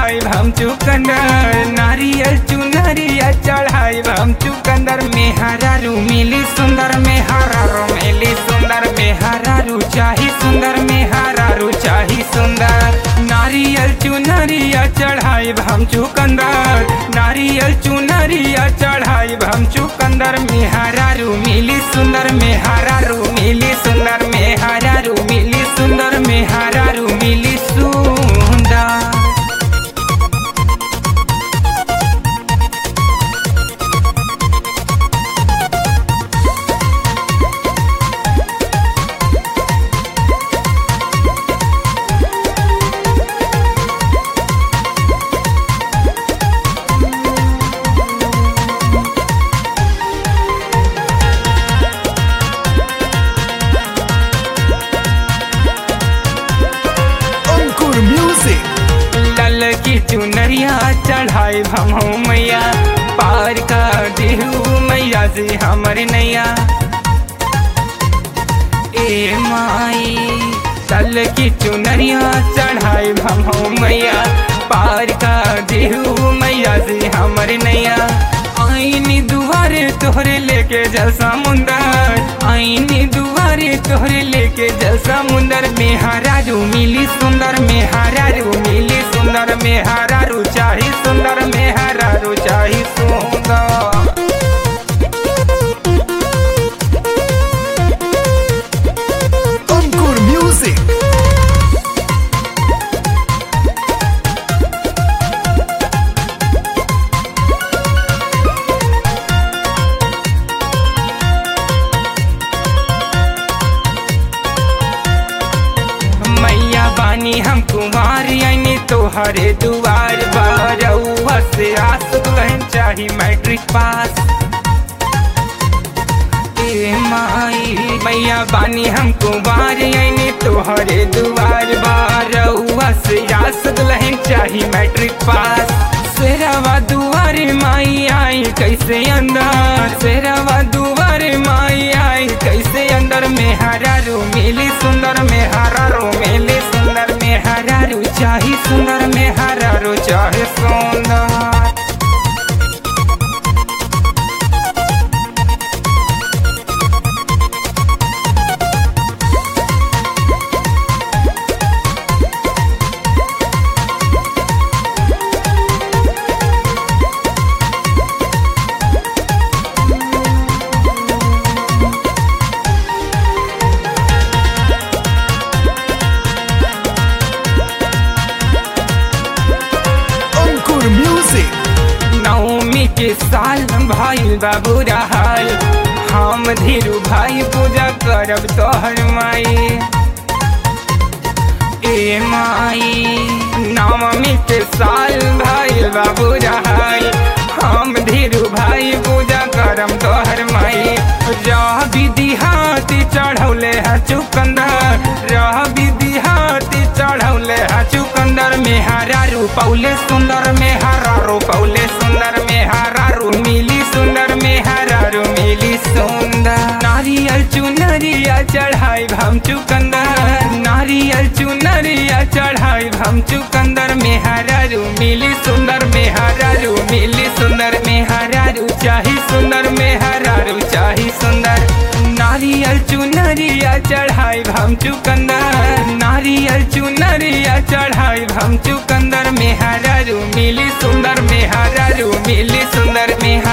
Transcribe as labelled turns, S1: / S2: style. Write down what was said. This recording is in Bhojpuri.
S1: चढ़ाई हम चुकंदर नारियल चुनरिया चढ़ाई हम चुकंदर में हरारू मिली सुंदर में हरारू मिली सुंदर में हरारू चाही सुंदर में हरारू चाही सुंदर नारियल चुनरिया चढ़ाई हम चुकंदर नारियल चुनरिया चढ़ाई हम चुकंदर में हरारू मिली सुंदर में हरारू मिली सुंदर में हरारू मिली सुंदर में हरारू मिली सुंदर
S2: अंकुर म्यूजिक
S1: लल की चुनरिया चढ़ाई हम हो मैया पार का देहू मैया से हमर नैया ए माई लल की चुनरिया चढ़ाई हम हो मैया पार का देहू मैया से हमर नैया आईनी दुआरे तोहरे लेके जल समुंदर आईनी दुआरे तोहरे लेके जल समुंदर में हरारू मिली सुंदर में हरारू मिली सुंदर में हरारू चाही सुंदर में हरारू चाही सुंदर
S2: अंकुर म्यूजिक
S1: मैया बानी हम कुमार आईनी तोहरे दुआर बरौआ से आस दुल्हन चाही मैट्रिक पास ए माई मैया बानी हम कुमार आईनी तोहरे दुआर बरौआ से आस दुल्हन चाही मैट्रिक पास सेरावा दुआरे माई आई कैसे अंदर सेरावा दुआरे माई आई कैसे अंदर में हरारू मिली सुंदर में हरारू मिली सुंदर में हरारू चाही सुंदर में हरारू चाहे सुंदर
S2: अंकुर म्यूजिक
S1: नवमी के साल भाई बाबू रहल हम धीरू भाई पूजा करब तोहर माई ए माई नवमी के साल भाई बाबू रहल हम धीरू भाई पूजा करब तोहर माई रह विधि हाथी चढ़ौले है चुकंदर रह विधि हाथी चढ़ौले है चुकंदर में हरारू पौले सुंदर में हरारू पौले सुंदर में हरारू मिली सुंदर में हरारू मिली सुंदर नारियल चुनरिया चढ़ाई हम चुकंदर नारियल चुनरिया चढ़ाई हम चुकंदर में हरारू मिली सुंदर में हरारू मिली सुंदर में हरारू चाही सुंदर में हरारू चाही सुंदर नारियल चुनरिया चढ़ाई हम चुकंदर नारियल चुनरिया चढ़ाई हम चुकंदर में हरारू मिली सुंदर में हरारू मिली सुंदर में